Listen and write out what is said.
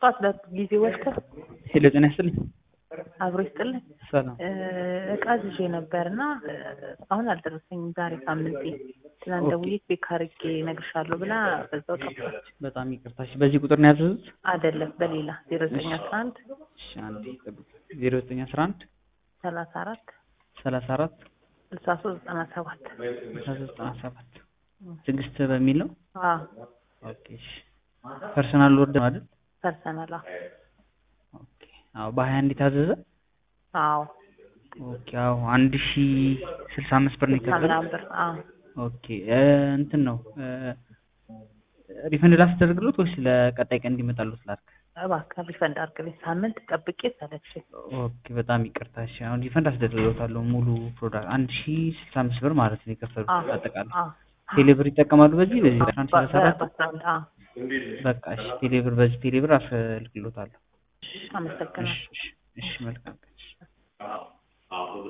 ጠዋት ለጊዜ ወስደህ ሄሎ ጤና ይስጥልኝ። አብሮ ይስጥልኝ። ሰላም እቃ ይዤ ነበር እና አሁን አልደረሰኝም። ዛሬ ሳምንቴ ትናንት ደውዬ ቼክ አድርጌ እነግርሻለሁ ብላ በዛው ጠፋች። በጣም ይቅርታ። እሺ፣ በዚህ ቁጥር ነው ያዘዙት? አይደለም በሌላ ዜሮ ዘጠኝ አስራ አንድ እሺ፣ አንዴ ጠብቁ። ዜሮ ዘጠኝ አስራ አንድ ሰላሳ አራት ሰላሳ አራት ስልሳ ሶስት ዘጠና ሰባት ስልሳ ሶስት ዘጠና ሰባት ትዕግስት በሚል ነው። ኦኬ እሺ። ፐርሰናል ወርድ ነው አይደል? ፐርሰናል ኦኬ። አዎ በሀያ አንድ የታዘዘ አዎ ኦኬ። አዎ አንድ ሺ ስልሳ አምስት ብር ነው የከፈለው። ምናምን ብር አዎ ኦኬ እንትን ነው ሪፈንድ ላስደርግሎት ወይስ ለቀጣይ ቀን እንዲመጣሉት ላድርግ? እባክህ ሪፈንድ አድርግልኝ። ሳምንት ጠብቄ ሰለችኝ። ኦኬ በጣም ይቅርታ። እሺ አሁን ሪፈንድ አስደርግሎታለሁ ሙሉ ፕሮዳክት አንድ ሺ ስልሳ አምስት ብር ማለት ነው የከፈሉት አዎ አጠቃላይ። አዎ ቴሌብር ይጠቀማሉ በዚህ በዚህ አንድ ሰላሳ አራት በአስራ አንድ አዎ በቃ እሺ ቴሌብር በዚህ ቴሌብር አስልክሎታለሁ። አመሰግናለሁ። እሺ እሺ እሺ መልካም ቀን። እሺ።